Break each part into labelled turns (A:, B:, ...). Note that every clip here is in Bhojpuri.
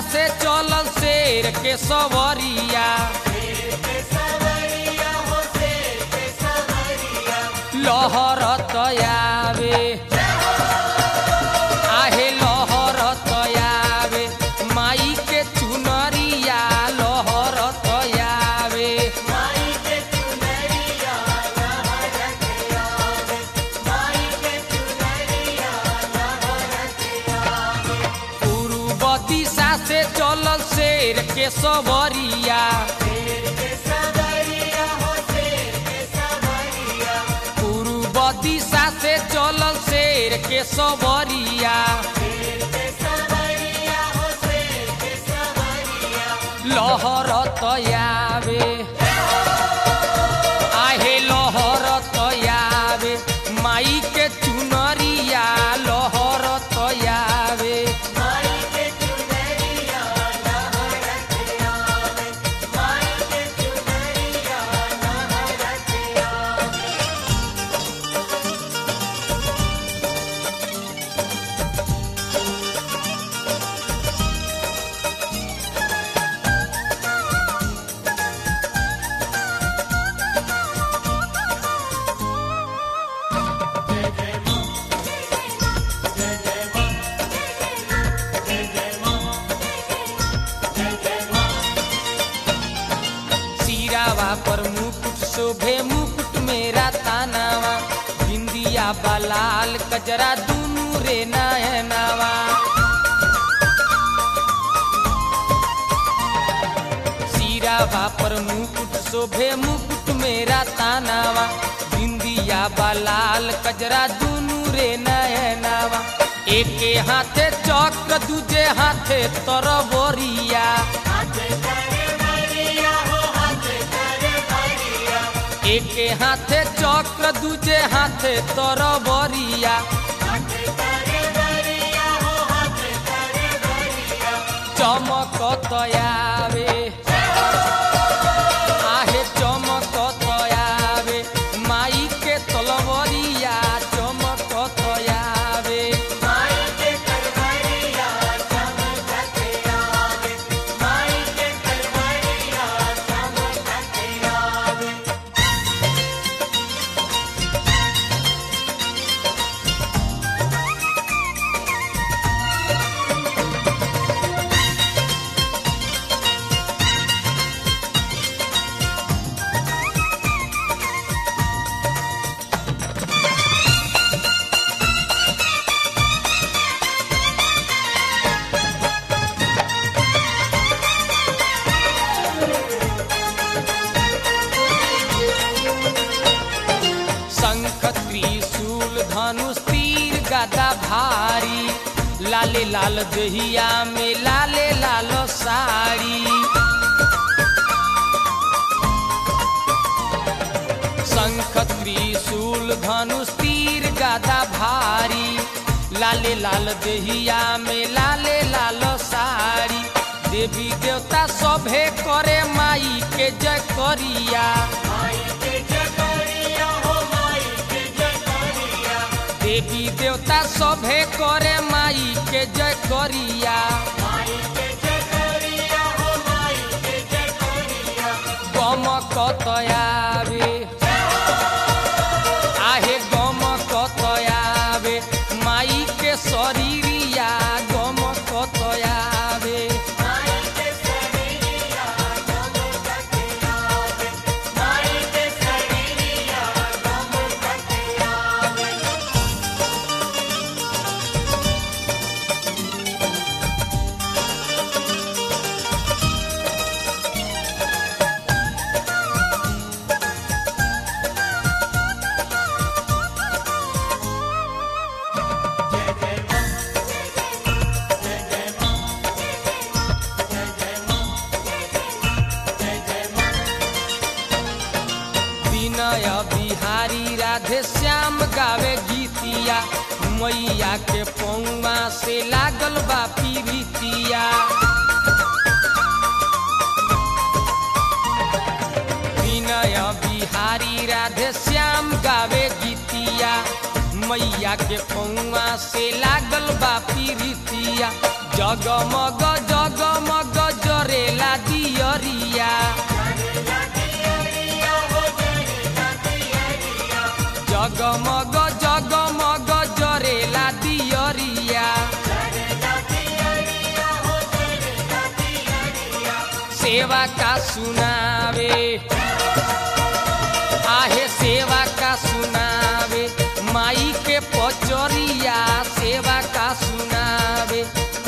A: से चलल शेर के सवरिया लहर तयावे आहे लहर तयावे माई के चुनरिया लहर तयावे पूर्व दिशा से चलल शेर के सवरिया पूर्व दिशा से चलल शेर के सवरिया लहर तयावे आहे लहर तयावे माई के चुनरिया लहर तयावे सिरावा पर मुकुट शोभे मुकुट मेरा तानावा बिंदिया बलाल कजरा दुनू रे नयनावा सिरावा पर मुकुट शोभे मुकुट मेरा तानावा बिंदिया बलाल कजरा दुनू रे नयनावा एके हाथे चक्र दूजे हाथे तरबरिया एके हाथे चक्र दूजे हाथे तरबरिया चमक तयावे आहे चमक तयावे माई के तलवरिया चमक तयावे शंख त्रिशूल धनुष तीर गदा भारी लाले लाल दहिया में लाले लाल साड़ी शंख त्रिशूल धनुष तीर गदा भारी लाले लाल दहिया में लाले लाल साड़ी देवी देवता सभे करे माई के जय करिया देवी देवता सभे करे माई के जय करिया गम कतयावे आहे गम कतयावे माई के शरीरिया गम कतयावे विनय बिहारी राधे श्याम गावे गीतिया मैया के पौवा से लागल बा पीरितिया विनय बिहारी राधे श्याम गावे गीतिया मैया के पौवा से लागल बा पीरितिया जगमग जगमग जरेला दियरिया जगमग जगमग जरेला दियरिया सेवा का सुनावे आहे सेवा का सुनावे माई के पचरिया सेवा का सुनावे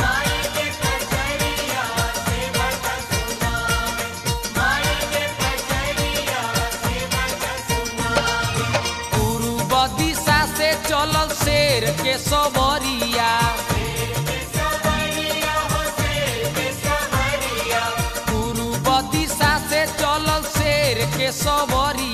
A: पूर्व दिशा से चलल शेर के सबरिया पूर्व दिशा से चलल शेर के सबरिया